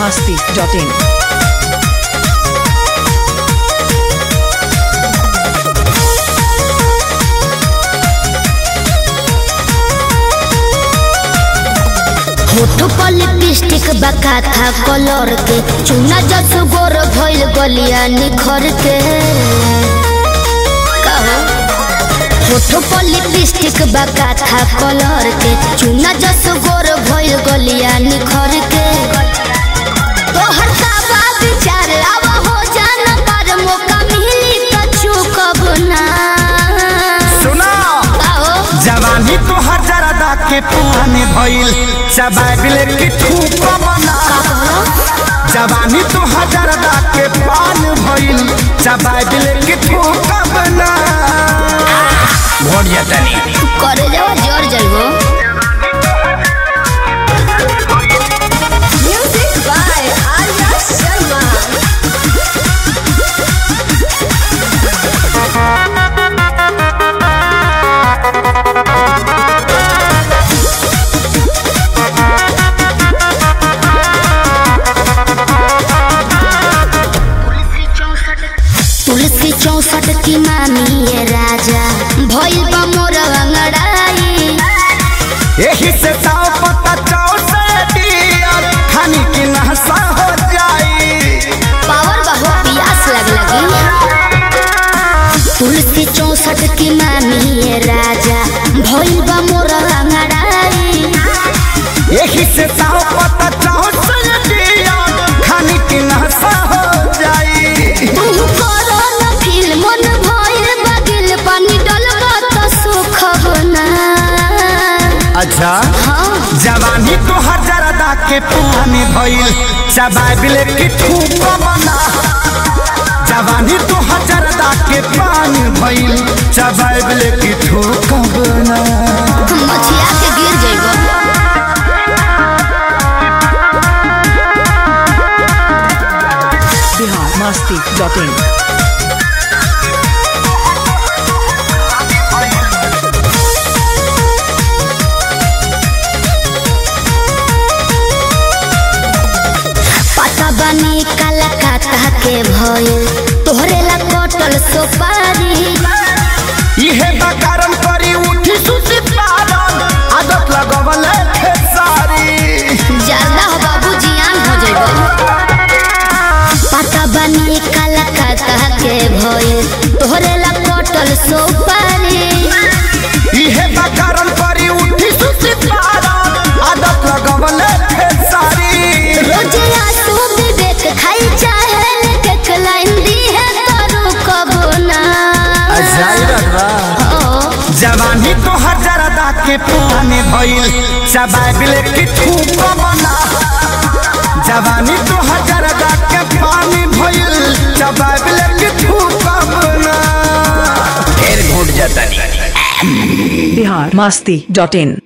masti.in. होठ पर lipstick बका था कलर के चुना जस गोर भइल गलिया निखर के कहो होठ पर लिपस्टिक बका था कलर के चुना जस गोर भइल गलिया निखर के तोहर का बा विचार आवा हो जाना पर मौका मिली त चुकब ना सुना कहो जवानी तो हजारदा के पुराने भइल चबाबिले की ठूक बना जवानी तो हजारदा के पान भइल चबाबिले की ठूक बना भोट जतनी करे जाओ जर जाइबो Music by Arya Sharma. तुलसी चौसठ की मामी ये राजा भइल बा मोर अंगड़ाई यही से ताव पता चाव से दियर खानी की नहसा हो जाई पावर बहु पियास लग लगी तुलसी चौसठ की मामी ये राजा भइल बा मोर अंगड़ाई यही से ताव पता चाव से दियर खानी की नहसा हो जाई तू करो न फील मन भइल बगिल पानी डलबा त सुख बना अच्छा हाँ जवानी तो हजारदा के पुराने भइल चबाबिले की ठूक बना जवानी तो हजारदा के पान भइल चबाबिले की ठूक बना मछिया के गिर जाइबो Bihar masti.in. पता बनी कलकत्ता के भइल तोहरे ला कटल सोपारी इहे बा कारण करी उठी सुती पारन आदत लगवल खेसारी ज्यादा हो बाबू जियान हो जाइबो पता बनी कलकत्ता के भइल तोहरे ला कटल सोपारी इहे बा कारण करी उठी सुती पारन आदत लगवल खेसारी रोज आंसू विवेक खाई चाहे लेके लाइन दी है करू कबो ना ओ जवानी तो हजारदा के पुराने भइल चबाबिले की ठूक बना जवानी तो हजारदा के पानी भइल चबाबिले की ठूक बना फिर घुट जतनी Bihar masti.in.